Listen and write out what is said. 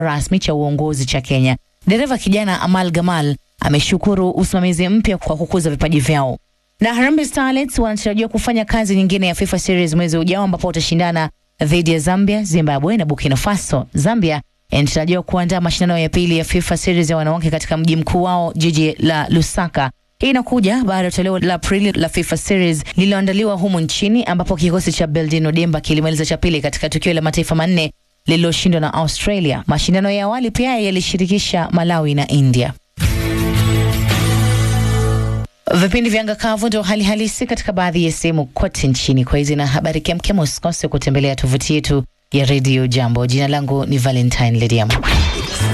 rasmi cha uongozi cha Kenya. Dereva kijana Amal Gamal ameshukuru usimamizi mpya kwa kukuza vipaji vyao. Na Harambee Starlets wanatarajiwa kufanya kazi nyingine ya FIFA Series mwezi ujao ambapo watashindana dhidi ya Zambia, Zimbabwe na Burkina Faso. Zambia inatarajiwa kuandaa mashindano ya pili ya FIFA Series ya wanawake katika mji mkuu wao jiji la Lusaka. Hii inakuja baada ya toleo la Aprili la FIFA Series lililoandaliwa humu nchini ambapo kikosi cha Beldino Demba kilimaliza cha pili katika tukio la mataifa manne lililoshindwa na Australia. Mashindano ya awali pia yalishirikisha Malawi na India. Vipindi vya anga kavu ndio hali halisi katika baadhi ya sehemu kote nchini. Kwa hizi na habari kemkem, usikose kutembelea tovuti yetu ya redio Jambo. Jina langu ni Valentine Lediam.